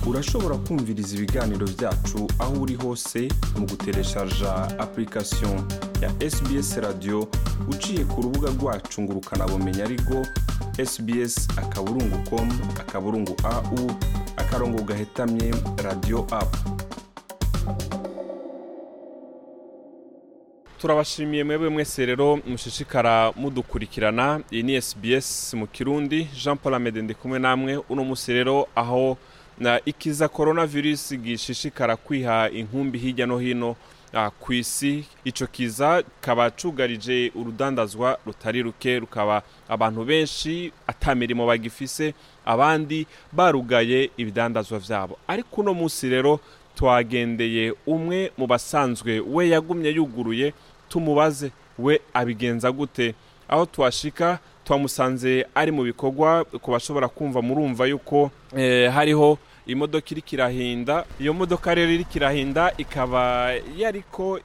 urashobora kumviriza ibiganiro byacu aho uri hose mu gutereshaja application ya sbs radio uciye ku rubuga rwacu ngo ukanabumenya ariko sbs akaburungu com akaburungu au akarongo gahetamye radio apu turabashimiye mwebwe mwese rero mushishikara mudukurikirana iyi ni SBS mu kirundi Jean Paul Amede ndi kumwe namwe uno musi rero aho na ikiza coronavirus gishishikara kwiha inkumbi hirya no hino ah, ku isi ico kiza kaba cugarije urudandazwa rutari ruke rukaba abantu benshi ata mirimo bagifise abandi barugaye ibidandazwa vyabo ariko uno musi rero twagendeye umwe mu basanzwe we yagumye yuguruye tumubaze we abigenza gute aho twashika twamusanze ari mu bikorwa ku bashobora kumva murumva yuko eh, hariho imodoka iriko irahinda iyo modoka rero iriko irahinda ikaba yariko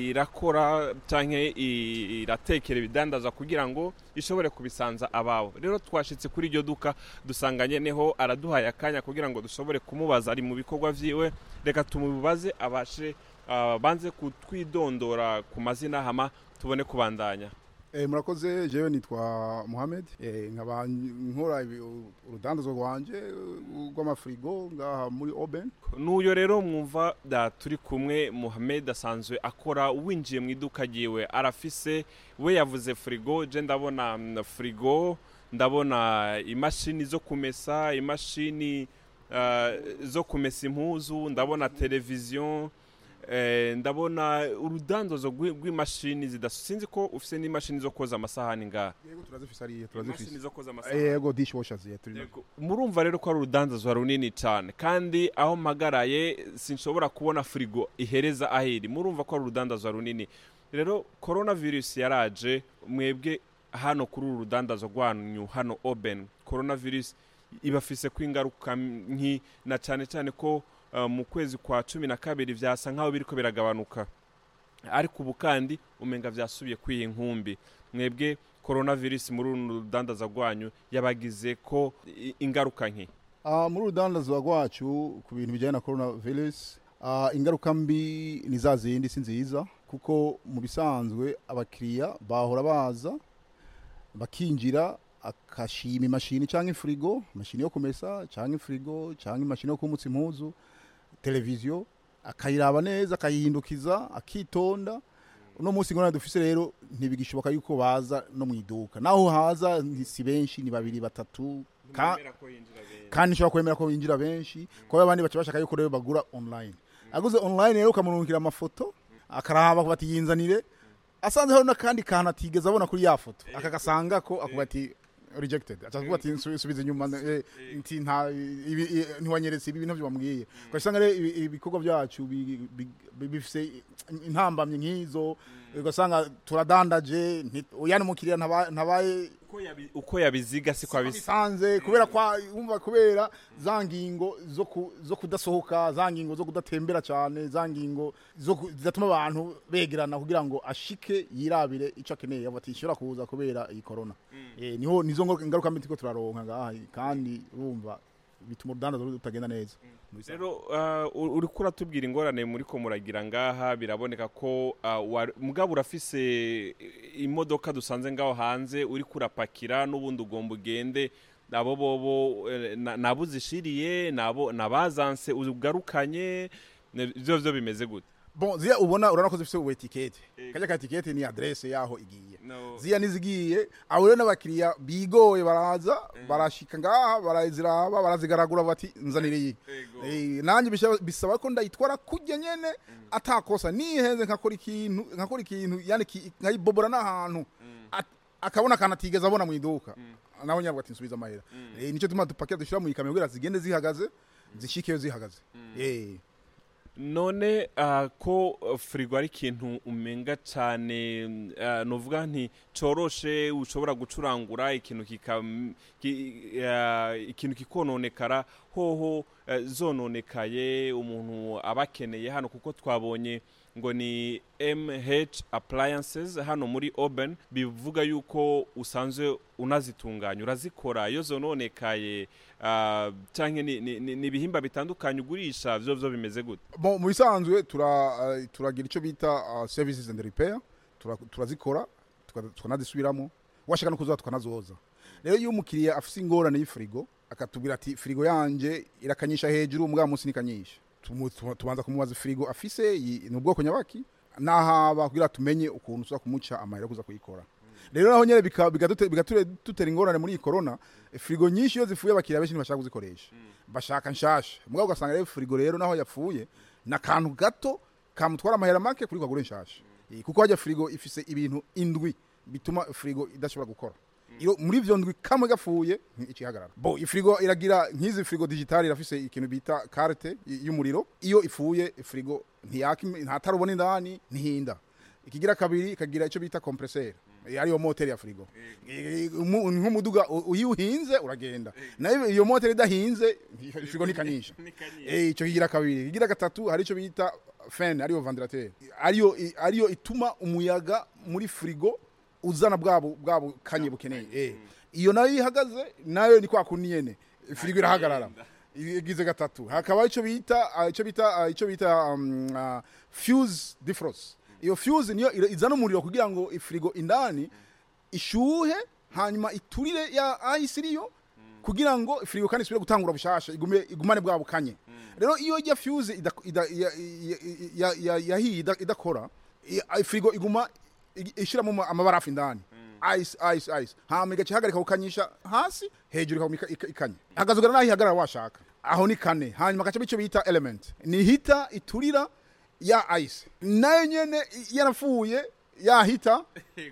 irakora canke i- iratekera ibidandaza kugira ngo ishobore kubisanza ababo rero twashitse kuri iryo duka dusanga nyeneho araduhaye akanya kugira ngo dushobore kumubaza ari mu bikorwa vyiwe reka tumubaze abashe ah, banze kutwidondora ku mazina hama tubone kubandanya Eh, murakoze jewe nitwa Mohamed eh, nkaba nkora ibi- urudandazo rwanje eh, rw'amafrigo ngaha muri Oben n'uyo rero mwumva da turi kumwe Mohamed asanzwe akora winjiye mu iduka ryiwe arafise we yavuze frigo je ndabona mm, frigo ndabona imashini zo kumesa imashini ah, zo kumesa impuzu ndabona televiziyo eh, ndabona urudandazo rw'i- rw'imashini zidasu sinzi ko ufise n'imashini zo koza amasahani ngaha yego turazifise ari imashini turazifise zo koza Eh, amasahani yego dishwashers ye turi Yego. murumva rero ko ari urudandazwa runini cyane kandi aho mpagaraye sinshobora kubona firigo ihereza aho iri murumva ko ari urudandazwa runini rero korona virusi yaraje mwebwe hano kuri uru rudandazwa rwanyu hano oben korona virusi ibafise ko ingaruka nki na cyane cyane ko uh, mu kwezi kwa cumi na kabiri vyasa nk'aho biriko biragabanuka ariko ubu kandi umenga vyasubiye kwiha inkumbi mwebwe coronavirus muri uru rudandaza rwanyu yabagize ko i- ingaruka nki Ah, muri urudandazo rwacu ku bintu bijyanye na coronavirus ah, ingaruka mbi ni za zindi si nziza kuko mu bisanzwe abakiriya bahora baza bakinjira akashima imashini cyangwa ifurigo imashini yo kumesa cyangwa ifurigo cyangwa imashini yo kumutsa impuzu televiziyo akayiraba neza akayihindukiza akitonda uno munsi ngona dufise rero ntibigishoboka yuko baza no mu iduka naho haza ni- si benshi ni babiri batatu ka, kandi nshobora kwemera ko binjira benshi kuko abandi baca bashaka yuko rero bagura online aguze online rero ukamurungikira amafoto akaraba bati yinzanire asanze hari n'akandi kantu atigeze abona kuri ya foto akagasanga ko akuba ati rejected acavuga ati "Nsu- subiza inyuma eh, nti nta ibi- i- ntiwanyeretse ibi bintu byo bambwiye ugasanga rero ibi- ibikorwa byacu bi- bi- bi- bifise intambamye nk'izo ugasanga turadandaje nti- yani umukiriya ntaba- ntabaye Uko yabi- uko yabiziga siko abisa bisanze kubera kwa umva kubera za ngingo zo ku- zo kudasohoka za ngingo zo kudatembera cyane za ngingo zo ku- zidatuma abantu begerana kugira ngo ashike yirabire icyo akeneye ati ishobora kuza kubera iyi corona eh niho nizo ngo- ingaruka mbi turiko turaronka ngaha kandi urumva bituma urudandazo rutagenda neza Mu bisanzwe. rero uh, uriko uratubwira ingorane muri ko muragira ngaha biraboneka ko uh, wa- mugabo urafise imodoka dusanze ngaho hanze uriko urapakira n'ubundi ugomba ugende abo bobo eh, na- nabo uzishiriye nabo nabazanse ugarukanye ne- ivyo vyo bimeze gute bon ziya ubona urabona ko zifite ubu etikete Yego. kajya ka etikete ni adresse yaho igiye no. ziya nizigiye abo rero n'abakiriya bigoye baraza barashika ngaha baraziraba barazigaragura bati nzanire iyi Ego. Eh, nanjye bisaba- bisaba ko ndayitwara kujya nyene atakosa nihenze nkakora ikintu nkakora ikintu yani ki- nkayibobora n'ahantu At- akabona akantu atigeze abona mu iduka nawe nyabwo ati nsubiza amahera Eh, nicyo tuma dupakira dushyira mu ikamyo kugira zigende zihagaze zishikeyo zihagaze Eh. none uh, ko uh, firigo ari ikintu umenga cyane uh, nuvuga nti coroshe ushobora gucurangura ikintu kika ki, uh, ikintu kikononekara hoho eh, zononekaye umuntu aba akeneye hano kuko twabonye ngo ni MH appliances hano muri Open bivuga yuko usanzwe unazitunganya urazikora iyo zononekaye uh, canke ni, ni, ni, ni ibihimba bitandukanye ugurisha vyo vyo bimeze gute Bon, mu bisanzwe tura uh, turagira icyo bita uh, services and repair Tura- turazikora tuka- tukanazisubiramo washaka no kuzoza tukanazoza rero iyo umukiriya afise ingorane y'ifrigo akatubwira ati frigo yanje irakanyisha hejuru mbwa munsi nikanyisha Tumu- tu- tubanza kumubaza frigo afise yi- ni ubwoko nyabaki nahaba kugira tumenye ukuntu tuza kumuca amahera yo kuza kuyikora rero naho nyene bika- bigadute- bigature dutera ingorane muri iyi corona frigo nyinshi iyo zifuye abakiriya benshi ntibashaka kuzikoresha bashaka nshasha mugabo ugasanga rero frigo rero naho yapfuye ni akantu gato kamutwara amahera make kuri kagure nshasha Eh, kuko hajya frigo ifise ibintu indwi bituma frigo idashobora gukora iyo muri ivyo ndwi kamwe gapfuye ikihagarara bo ifrigo iragira nk'izi frigo digital irafise ikintu bita carte y- y'umuriro iyo ifuye frigo ntiyaka imi- ntatarubona indani ntihinda ikigira kabiri ikagira icyo bita compresseur Eh, ariyo moteri ya frigo Eh, umu- nk'umuduga u- iyo uhinze uragenda nayo iyo moteri idahinze frigo ntikanyisha Eh, ico kigira kabiri kigira gatatu hari ico bita fan ariyo ventilateur ariyo ariyo ituma umuyaga muri frigo uzana bwabo bwabo kanye bukeneye eh iyo nayo ihagaze nayo ni kwa kundi nyene frigo irahagarara igize gatatu hakaba ico bita ah, ico bita ah, ico bita um, ah, fuse defrost iyo fuse niyo ira- izana umuriro kugira ngo ifrigo indani ishuhe hanyuma iturire ya ice iriyo kugira ngo firigo kandi isubire gutangura bushasha igume igumane bwa bukanye rero iyo ijya fuse ida- ida- ya- ya- ya- ya- yahiye ida- idakora i- firigo iguma ig- ishiramo amabarafu indani ice ice ice hama igaca ihagarika gukanyisha hasi hejuru ikaguma ika- ika- ikanye hakazogera naho ihagarara washaka aho ni kane hanyuma agaca icyo bita element ni hita iturira ya ice nayo nyene i- yarapfuye yahita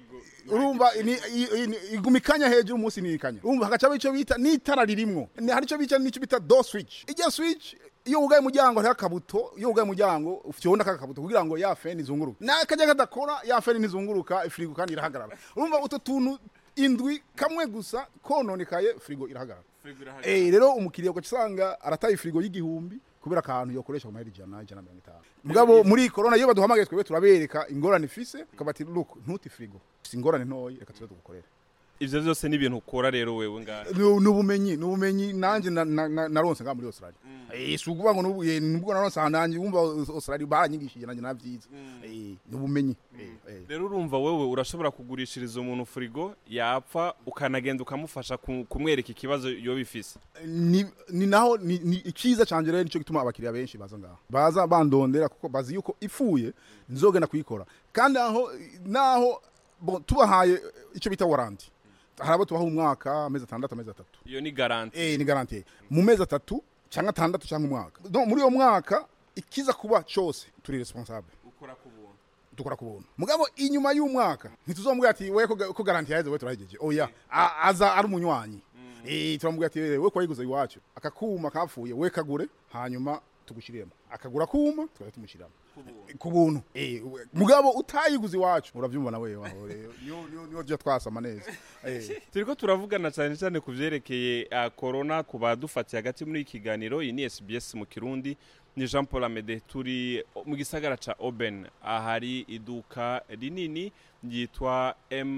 urumva ni- i- i- ni- iguma ikanya hejuru umunsi nirikanya urumva hagaca icyo bita n'itara ririmwo Ni- hari icyo bita n'icyo bita do switch ijya switch iyo wugaye umuryango hariho akabuto iyo wugaye umuryango ufyonda aka kabuto kugira ngo ya feni izunguruke nakajya kadakora ya feni ntizunguruka firigo kandi irahagarara urumva utu tuntu indwi kamwe gusa kononekaye firigo irahagarara Eh, rero umukiriya ugaca usanga arataye firigo y'igihumbi kubera akantu yokoresha ku mahera ijana ijana na mirongo itanu mugabo muri korona iyo baduhamagaye twebwe turabereka ingorane ifise ukabati look ntuti firigo ifise ingorane ntoyi reka tuze tugukorere ivyo vyose ni ibintu ukora rero wewe ngaha Ni- ni ubumenyi ni ubumenyi nanjye na- na- na- naronse ngaha muri australia Eh, si ukuvuga ngo nubu- eh, nubwo naronse aha nanjye wumva australia baranyigishije nanjye navyize Eh, ni ubumenyi Eh, eh. rero urumva wewe urashobora kugurishiriza umuntu furigo yapfa ukanagenda ukamufasha ku- kumwereka ikibazo yoba ifise ni, ni naho ni, ni iciza canje rero nico gituma abakiriya benshi baza ngaho baza bandondera kuko bazi yuko ipfuye nzogenda kuyikora kandi aho naho bon, tubahaye ico bita warranty hari abo tubaha umwaka amezi atandatu amezi atatu iyo ni garanti eh, ni garantie mu mezi atatu cyangwa atandatu cyangwa umwaka Donc, muri uyo mwaka ikiza kuba cose turi responsable ukora ku buntu dukora ku buntu mugabo inyuma y'umwaka ntituzomubwira ati we ko ga- ko garanti yaheze we turahejeje oya A- aza ari umunywanyi eh turamubwira ati we ko wayiguze iwacu akakuma kapfuye we kagure hanyuma tugushiremo akagura kuma tukaba tumushyiramo ku buntu eh we- mugabo utayiguze iwacu uravyumva na wewe aho rero niyo niyo niyo tujya twasama neza eh turiko turavugana cyane cyane ku vyerekeye uh, corona ku badufatiye hagati muri iki kiganiro iyi ni SBS mu Kirundi ni Jean Paul Amede turi mu gisagara ca Oben ahari iduka rinini ryitwa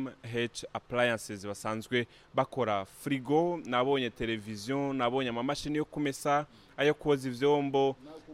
MH Appliances basanzwe bakora frigo nabonye televiziyo nabonye amamashini yo kumesa ayo koza ivyombo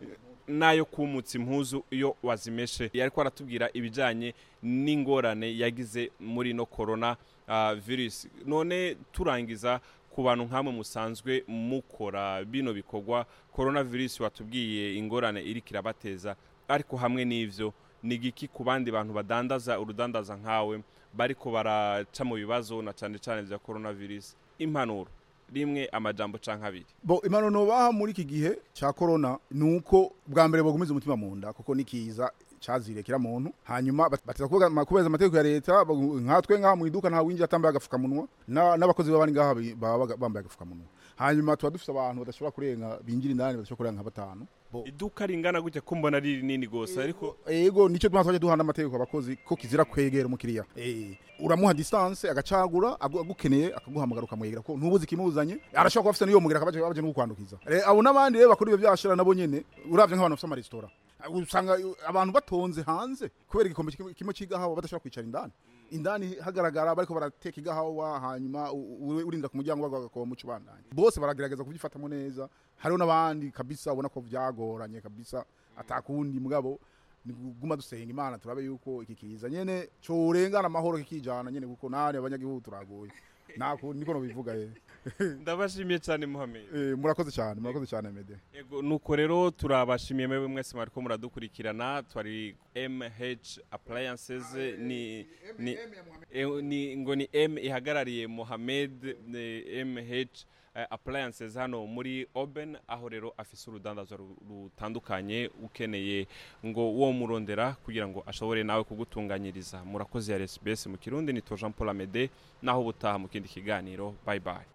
n'ayo kumutsa impuzu iyo wazimeshe yariko aratubwira ibijanye n'ingorane yagize muri no corona uh, virus none turangiza ku bantu nk'amwe musanzwe mukora bino bikorwa corona virus watubwiye ingorane iriko irabateza ariko hamwe n'ivyo ni giki ku bandi bantu badandaza urudandaza nkawe bariko baraca mu bibazo na cane cane vya corona virus impanuro rimwe amajambo canke abiri bo imano nobaha muri iki gihe cya corona nuko bwa mbere bogumiza umutima mu nda kuko nikiza cazirekera muntu hanyuma bat- bateza kuvuga ma- kubahiriza amategeko ya leta bagu- nkatwe ngaha mu iduka nta winjira atambaye agafukamunwa na- n'abakozi baba bari ngaha bi- baba baga- bambaye agafukamunwa hanyuma tuba dufite abantu badashobora kurenga binjira indani badashobora kurenga nka batanu Bo- iduka ringana gutya ko mbona ari rinini gose ariko ego nicyo tuma twajya duhana amategeko abakozi ko kizira kwegera umukiriya Eh, uramuha distance agacagura agu- agukeneye akaguhamagara ukamwegera ko ntubuzi ikimuzanye arashobora kuba afite n'iyo mugera akabaje baje no kukwandukiza Eh, abo n'abandi rero bakora ibyo byashira nabo nyene uravye nk'abantu bafite amaresitora usanga abantu batonze hanze kubera igikombe kimwe- kimwe cy'igahawa badashobora kwicara indani indani hagaragara bariko barateka igahawa hanyuma u- u- urinda ku muryango bagakoba muco bandanye bose baragerageza kubyifatamo neza hariho n'abandi kabisa ubona ko vyagoranye kabisa atakundi mugabo ni guma dusenga imana turabe yuko iki kiza nyene corengana amahoro kikijana nyene kuko nane abanyagihugu turagoye nako niko no bivuga ye ndabashimiye cyane muhammed Eh, murakoze cyane murakoze cyane mede Ego nuko rero turabashimiye mwebwe mwese mwariko muradukurikirana twari MH Appliances ni ni, eh, ni ngo ni M ihagarariye Mohamed eh, MH eh, Appliances hano muri Oben aho rero afise urudandazwa ru- rutandukanye ukeneye ngo wo murondera kugira ngo ashobore nawe kugutunganyiriza murakoze ya SBS mu Kirundi ni to Jean Paul Amede naho butaha mu kindi kiganiro bye bye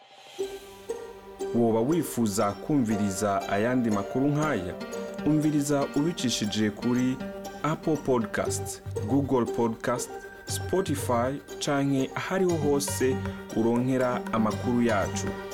woba wifuza kumviriza ayandi makuru nk'aya umviriza ubicishije kuri apple podcast google podcast spotify canke ahariho hose uronkera amakuru yacu